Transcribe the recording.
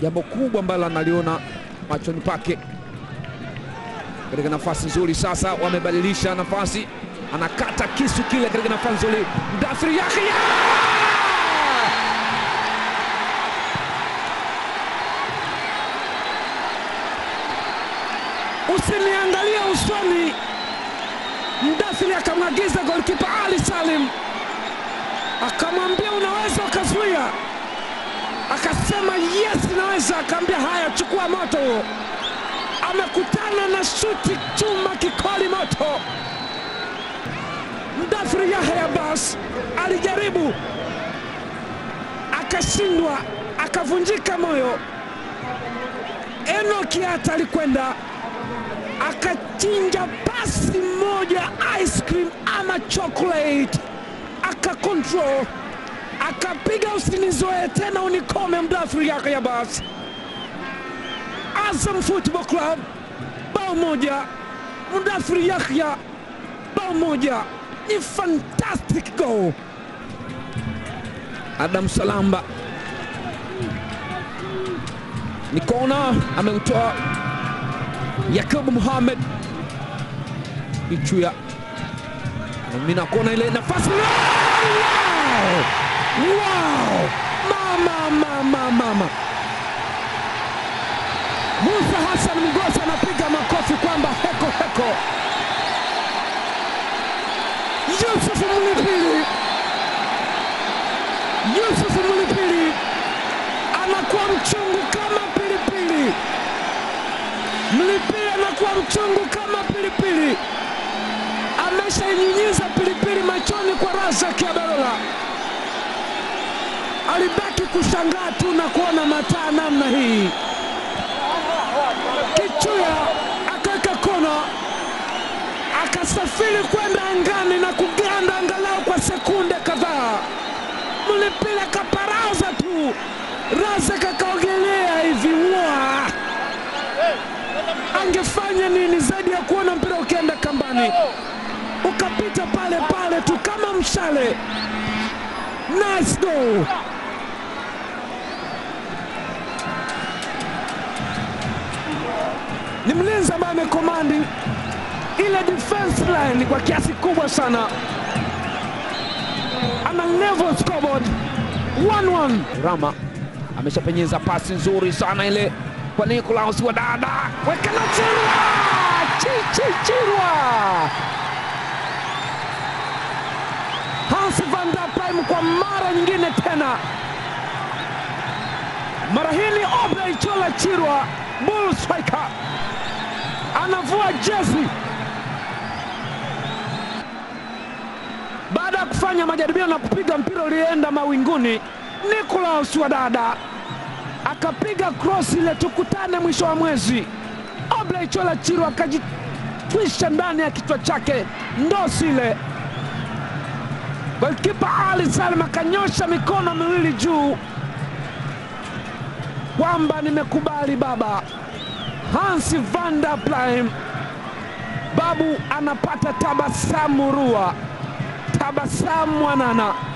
jambo kubwa ambalo analiona machoni pake katika nafasi nzuri. Sasa wamebadilisha nafasi, anakata kisu kile katika nafasi nzuri. Mdathiri Yahya usiniangalie usoni. Mdathiri akamwagiza golikipa Ali Salim, akamwambia unaweza ukazuia, akasema yes, naweza. Akaambia haya, chukua moto huo. Amekutana na shuti chuma kikoli moto. Mdathiri Yahya Abbas alijaribu akashindwa, akavunjika moyo. Enoki hata alikwenda akachinja pasi moja ice cream ama chocolate, akakontrol akapiga usinizoe tena unikome. Mdathiri Yahya Abbas, Azam Football Club bao moja, Mdathiri Yahya bao moja. Ni fantastic goal. Adam Salamba ni kona, ameutoa Yakubu Muhamed Ichuya namina kona ile nafasi. Wow! Wow! Mama, mama, mama. Musa Hassan Mgosi anapiga makofi kwamba heko heko. Yusuf Mlipili, Yusuf Mlipili anakuwa mchungu kama pilipili. Mlipili anakuwa mchungu kama pilipili, ameshainyunyiza pilipili machoni kwa Razak Abarola. Alibaki kushangaa tu na kuona mataa namna hii. Kichuya akaweka kona, akasafiri kwenda angani na kuganda angalau kwa sekunde kadhaa. Mlipili akaparaza tu, Razak akaogelea hivi wa angefanya nini zaidi ya kuona mpira ukienda kambani ukapita pale pale tu kama mshale. Nice goal. Ni mlinzi ambaye amekomandi ile defense line kwa kiasi kubwa sana, ana level scoreboard 1-1. Rama ameshapenyeza pasi nzuri sana ile kwa Nicolaus wa dada weka na Chirwa chichi Chirwa Hans van der Prime kwa mara nyingine tena, mara hii ni Obrey Chola Chirwa bull striker anavua jezi baada ya kufanya majaribio na kupiga mpira ulienda mawinguni. Nicolaus wa dada akapiga cross ile tukutane mwisho wa mwezi. Obley Chola Chirwa akajitwisha ndani ya kichwa chake ndosi ile. Golkipa Ali Salim akanyosha mikono miwili juu kwamba nimekubali baba. Hans van der Plym babu anapata tabasamu rua, tabasamu mwanana.